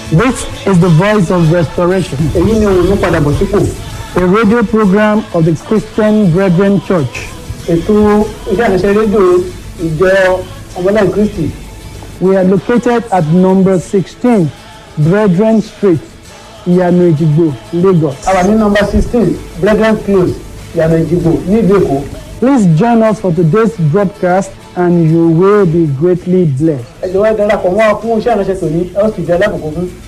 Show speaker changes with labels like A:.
A: This is the voice of restoration,
B: èyí ni òun padà bọ̀ sípò
A: a radio program of the Christian Brethren Church.
B: ètò iṣẹ́ àṣẹ rédíò ìjọ ọmọláì kristi
A: We are located at number 16, Brethren Street, Iyanu Ejigbo, Lagos.
B: a wà ní nọmba sixteen brethren close ìyànà ìjìgbò nílùú èkó
A: Please join us for today's broadcast and you will be greatly blessed.
B: ẹ jọ̀wọ́ ẹ darapọ̀ mọ́ wa fún iṣẹ́ àṣẹ tòní ẹ ó sì jẹ́ alákòókò fún